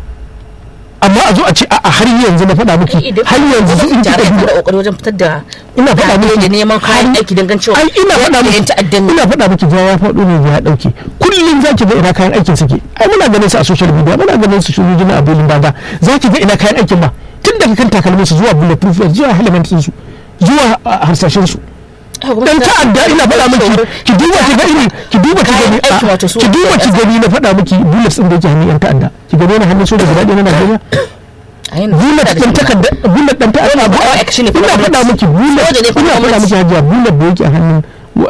amma a zo a ce a har yanzu na faɗa miki har yanzu su in kika duba kokari wajen fitar da ina faɗa miki da neman kayan aiki don cewa ai ina faɗa miki ta'addan ina faɗa miki ja ya faɗo ne ya dauke kullum zaki ga ina kayan aikin suke ai muna ganin su a social media muna ganin su shugaban a bilin daga zaki ga ina kayan aikin ba tun daga kan takalmin su zuwa bulletproof vest zuwa helmet su zuwa harsashen su dan ta'adda ina faɗa miki ki duba ki ga iri ki duba ki gani ki duba ki gani na faɗa miki bullets din da yake hannun yan ta'adda ki gani na hannun soja guda ɗaya na Najeriya bullet din takarda bullet din ta'adda ina faɗa miki bullet ina faɗa miki hajiya bullet da yake a hannun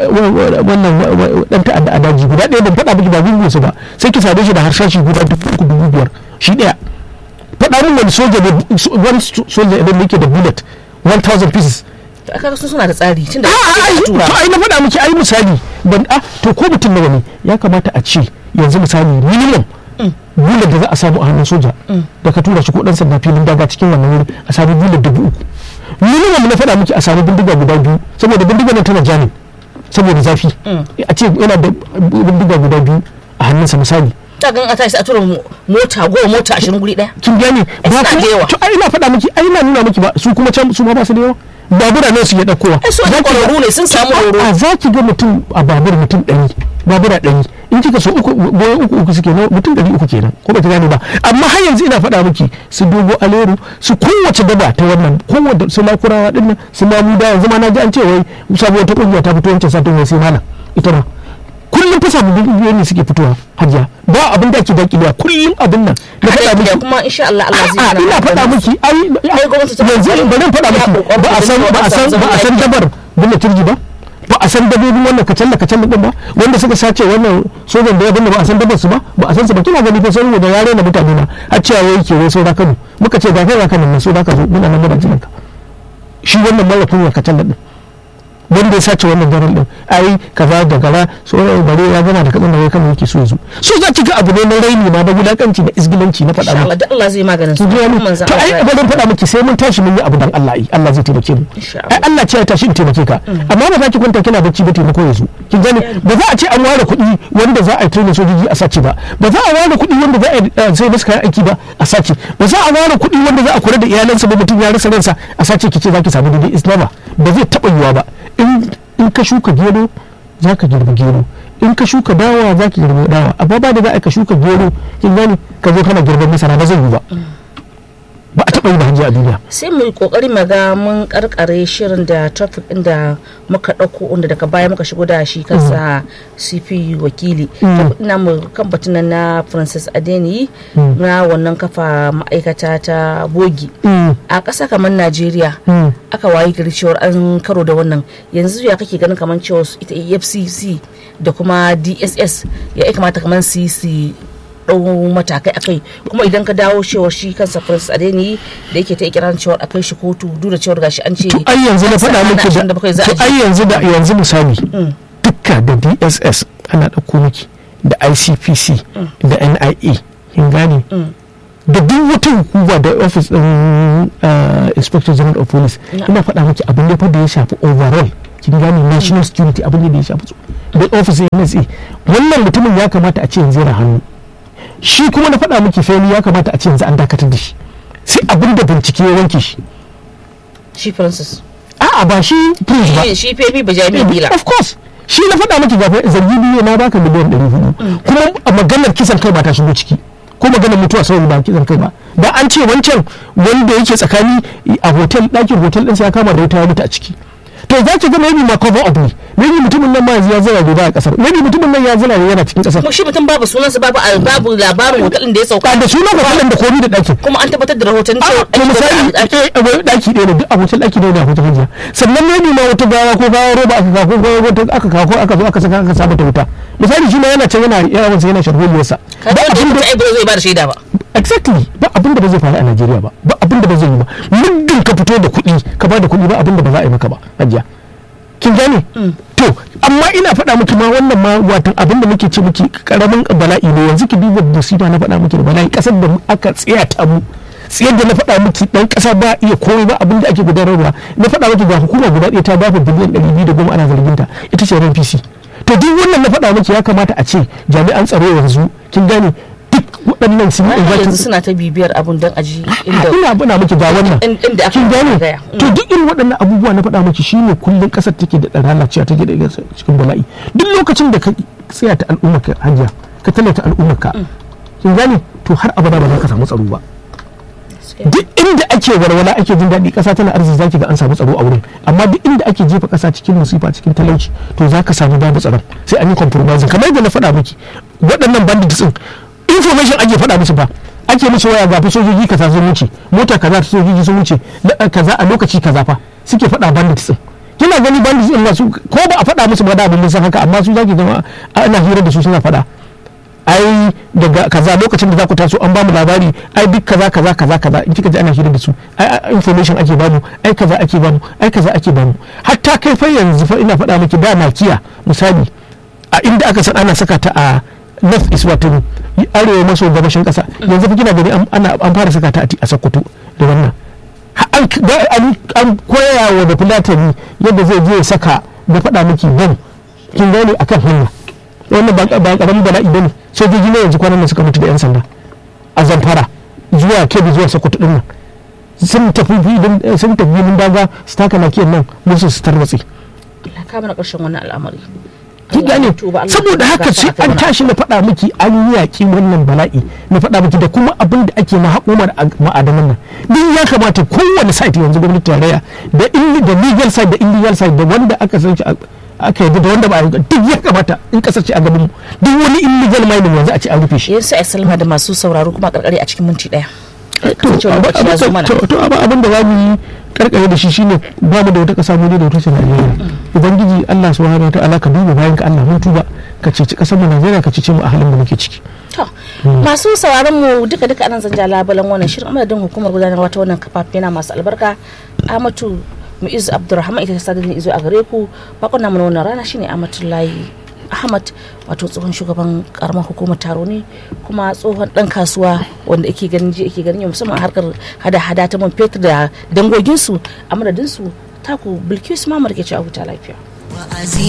wannan dan ta'adda a daji guda ɗaya ban faɗa miki ba gungun su ba sai ki same shi da harshashi guda dubu dubu biyar shi ɗaya faɗa min wani soja ne wani soja idan yake da bullet 1000 pieces aka su suna da tsari tunda to ai na faɗa miki ai misali ban a to ko mutum nawa ne ya kamata a ce yanzu misali minimum bullet da za a samu a hannun soja da ka tura shi ko dan sanda filin daga cikin wannan wuri a samu bullet dubu uku minimum na faɗa miki a samu bindiga guda biyu saboda bindiga nan tana jamin saboda zafi a ce yana da bindiga guda biyu a hannunsa misali ta gan a tashi a tura mota goma mota ashirin guri daya kin gane ba suna da yawa. to ai ina faɗa miki ai ina nuna miki ba su kuma can su ma ba su da yawa babura ne su ya ɗaukowa ai su ne kwararru ne sun samu horo a za ki ga mutum a babur mutum ɗari babura ɗari in kika so uku goyon uku uku suke mutum ɗari uku kenan ko ba ta gane ba amma har yanzu ina faɗa miki su dogo aleru su kowace daba ta wannan kowace su lakurawa ɗin nan su mamuda yanzu ma na ji an ce wai sabuwar ta ƙungiya ta fito wancan satin wai sai malam ita ma kullum fa sababbin ƙungiyoyi ne suke fitowa hajiya ba abin da ake daƙilewa kullum abin nan na faɗa miki kuma insha Allah Allah zai a hana ina mu faɗa wannan. miki ai Ai, gwamnati ta- yanzu bari in faɗa miki ba a san ba a san ba a san dabar bin turji ba ba a san dabobin wannan kacalla kacalla din ba wanda suka sace wannan sojan da ya binne ba a san dabar su ba ba a san su ba kina gani fa sai da yare na mutane na har cewa wai ke wai saura Kano muka ce ga kai ga Kano ne so da ka zo muna nan muna jiran ka shi wannan mara kunya kacalla din wanda ya sace wannan garin din ai kaza da gara sauran bare ya gama da kadan da wai Kano yake so ya zo so za ki ga abu ne na raini ma da wulakanci da isgilanci na faɗa insha miki Allah da Allah zai maganin su ki ji wani manzon to ai Allah ba zan faɗa miki sai mun tashi mun yi abu dan Allah ai Allah zai taimake mu Insha ai Allah ce ya tashi in taimake ka amma ba za ki kwanta kina bacci ba taimako yanzu kin gane ba za a ce an ware kuɗi wanda za a yi training sojoji a sace ba ba za a ware kuɗi wanda za a yi eh, sai musu kayan aiki ba a sace ba za a ware kuɗi wanda za a kula da iyalansa ba mutum ya rasa ransa a sace ki ce za ki samu daidai islama ba zai taɓa yiwa ba in in ka shuka gero za ka girbi gero in ka shuka dawa za ki girbi dawa amma ba da za a ka shuka gero kin gane ka zo kana girban masara ba zai yi ba ba a taɓa yi ba hajji a duniya sai mu yi kokari mu ga mun karkare shirin da topic din da muka dauko inda daga baya muka shigo da shi kansa CP wakili topic ina mu kan batun nan na Francis Adeniyi na wannan kafa ma'aikata ta bogi a ƙasa kamar Najeriya aka wayi gari cewar an karo da wannan yanzu ya kake ganin kamar cewa ita EFCC da kuma DSS ya ya kamata kamar su yi su ɗau matakai akai kuma idan ka dawo cewar shi kansa Prince Adeni da yake ta ikirarin cewar akai shi kotu duk da cewar gashi an ce to ai yanzu na faɗa miki da da bakwai za to a ai ji yanzu da yanzu misali dukka da DSS ana ɗauko miki da ICPC da NIA kin gane da duk wata hukuma da office din uh, inspector general of police ina faɗa miki abin da fa da ya shafi overall kin gane national security abin da ya shafi su da office NSA wannan mutumin ya kamata a ce yanzu yana hannu shi kuma na faɗa miki feni ya kamata a ce yanzu an dakatar da shi sai abin da bincike ya wanke shi shi Francis a'a ba shi prince ba shi shi febi ba jami'in bila of course shi na faɗa miki gafa zargi biyu na baka miliyan ɗari hudu kuma a maganar kisan kai ba ta shigo ciki ko maganar mutuwa saboda ba kisan kai ba da an ce wancan wanda yake tsakani a hotel ɗakin hotel ɗinsa ya kama da wuta ya mutu a ciki to za ki ga maybe ma cover up ne maybe mutumin nan ma yanzu ya zira ne ba a kasar maybe mutumin nan ya zira ne yana cikin kasar kuma shi mutum babu sunansa babu babu labarin hotelin da ya sauka da sunan hotelin da komi da ɗakin kuma an tabbatar da rahoton cewa to misali daki ɗaya ne duk a hotel daki ɗaya ne a hotel hajiya sannan maybe ma wata gawa ko gawa roba aka kawo ko wata aka kawo ko aka zo aka saka aka saba ta wuta misali shi ma yana can yana yawan yana sharholiyarsa ba abin da ai ba zai ba da shaida ba exactly ba abin da ba zai faru a Najeriya ba ba abin da ba zai yi ba muddin ka fito da kuɗi ka ba da kuɗi ba abin da ba za a yi maka ba hajiya kin gane to amma ina faɗa miki ma wannan ma watan abin da muke ce miki karamin bala'i ne yanzu ki duba musiba na faɗa miki da bala'i kasar da aka tsaya ta mu tsayar da na faɗa miki dan ƙasa ba iya komai ba abin da ake gudanarwa na faɗa miki ga hukuma guda ɗaya ta bafa biliyan ɗari biyu da goma ana zargin ta ita ce NPC to duk wannan na faɗa miki ya kamata a ce jami'an tsaro yanzu kin gane duk waɗannan sun yi yanzu suna ta bibiyar abun don aji inda ina bana miki ga wannan inda aka kin gane gaya. to duk irin waɗannan abubuwa na faɗa miki shine kullun ƙasar take da lalacewa take da cikin bala'i duk lokacin da ka tsaya ta al'ummar ka hajiya ka tallata al'ummar ka kin gane to har abada ba za ka samu tsaro ba duk inda ake walwala ake jin daɗi ƙasa tana arziki zaki ga an samu tsaro a wurin amma duk inda ake jefa ƙasa cikin musifa cikin talauci to za ka samu babu tsaron sai an yi compromise kamar yadda na faɗa miki waɗannan bandits din information ake faɗa musu ba ake musu waya ga fa sojoji kaza sun wuce mota kaza ta sojoji sun wuce na kaza a lokaci kaza fa suke faɗa bandits din kina gani bandits din masu ko ba a faɗa musu ba da abin san haka amma su zaki zama ana hira da su suna faɗa ai daga kaza lokacin da za ku taso an bamu labari ai duk kaza kaza kaza kaza in kika ji ana hira da su ai information ake bamu ai kaza ake bamu ai kaza ake bamu hatta kai fa yanzu fa ina faɗa miki da nakiya misali a inda aka san ana saka ta a north east wato arewa maso gabashin kasa yanzu fa kina gani ana an fara saka ta a Sokoto da wannan an koya wa da fulatani yadda zai je ya saka da faɗa miki bom kin gane akan hanya wannan ba karamin bala'i bane sojoji ne yanzu kwanan nan suka mutu da yan sanda a zamfara zuwa kebbi zuwa sokoto din nan sun tafi sun tafi filin daga su taka nakiyan nan musu su tarwatse ka mana ƙarshen wannan al'amari kin gane saboda haka sai an tashi na faɗa miki an yi yaƙi wannan bala'i na faɗa miki da kuma abin da ake na haƙumar ma'adanan nan duk ya kamata kowane site yanzu gwamnati tarayya da da legal side da illegal side da wanda aka san shi aka yi da wanda ba a duk ya kamata in kasar ce a gaban mu duk wani illegal mining yanzu a ce an rufe shi yanzu a salma da masu sauraro kuma karkare a cikin minti daya to abin da za mu yi karkare da shi shine ba mu da wata kasa mu da wata ce Najeriya ubangiji Allah subhanahu wa ta'ala ka duba bayan ka Allah mun tuba ka ceci kasar mu Najeriya ka ceci mu a halin da muke ciki to masu sauraron mu duka duka anan zan ja labalan wannan shirin amadadin hukumar gudanarwa ta wannan kafafe na masu albarka Amatu Mu'iz Abdulrahman ita ta sadar da izo a gare ku bakon namu na wannan rana shine Amatullahi Ahmad wato tsohon shugaban karamar hukumar taro ne kuma tsohon dan kasuwa wanda ake ganin ji ake ganin musamman harkar hada-hada ta man fetur da dangoginsu a madadinsu taku bilkisu mamar ke ci a huta lafiya.